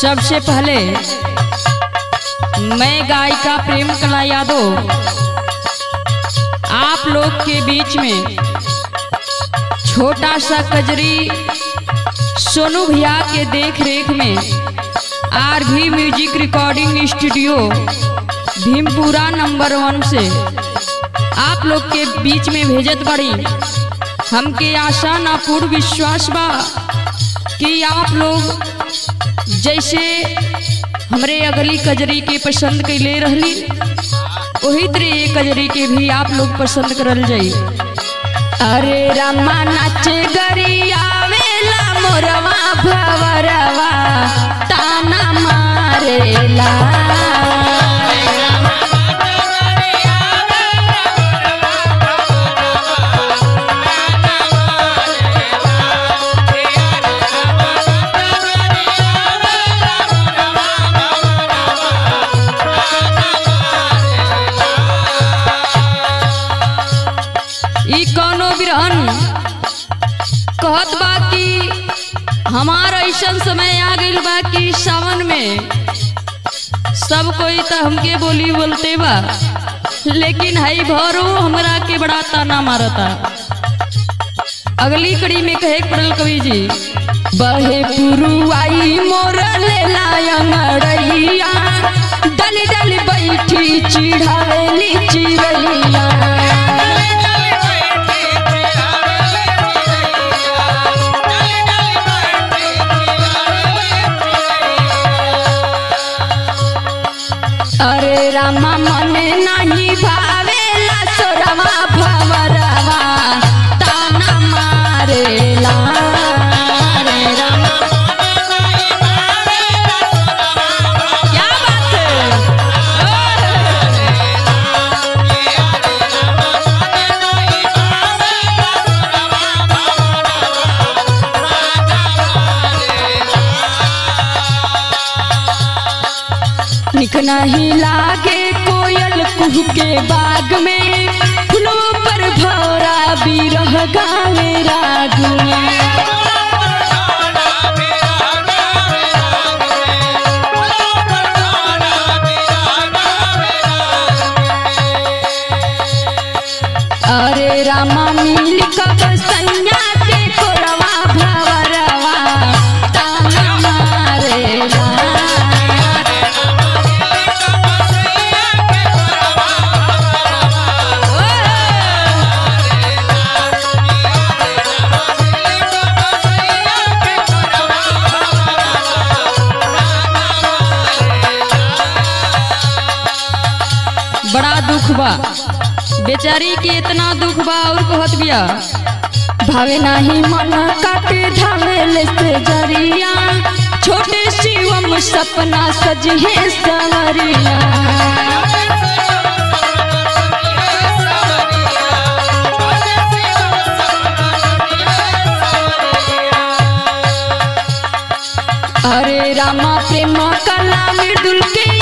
सबसे पहले मैं गायिका प्रेम कला यादव आप लोग के बीच में छोटा सा कजरी सोनू भैया के देख रेख में आर भी music recording studio Bhimpura number one से आप लोग के बीच में भेजत बड़ी हमके आशा ना पूर्ण विश्वास बा कि आप लोग जैसे हमरे अगली कजरी के पसंद कैले रहली वही तरह ये कजरी के भी आप लोग पसंद करल जाई अरे रामा नाचे गरियावेला मोरवा भवरवा ताना मारेला ई कौनो बिरहन कहत बा कि हमार ऐसन समय आ गइल बा कि सावन में सब कोई तो हमके बोली बोलते बा लेकिन हई भरो हमरा के बड़ा ताना मारता अगली कड़ी में कहे के पड़ल कवि जी बहे पुरुआई मोर लेला अंगड़ैया डल डल बैठी चिढ़ावेली चिड़ैया अरे रामा मने नाही भावेला सोरवा भवरवा ताना मारेला रे रामा क्या बात है निक नहीं लागे कोयल कुह के बाग में फूलों पर भौरा बिरह गावे राग में अरे रामा मिल कब सैया के कोरवा भवरवा ताना मारेला बड़ा दुख बा बेचारी के इतना दुख बा और कहत बिया भावे नाही मन काटे धावेल से जरिया छोटे शिवम सपना सजिहे सवरिया अरे रामा प्रेम कला मृदुल के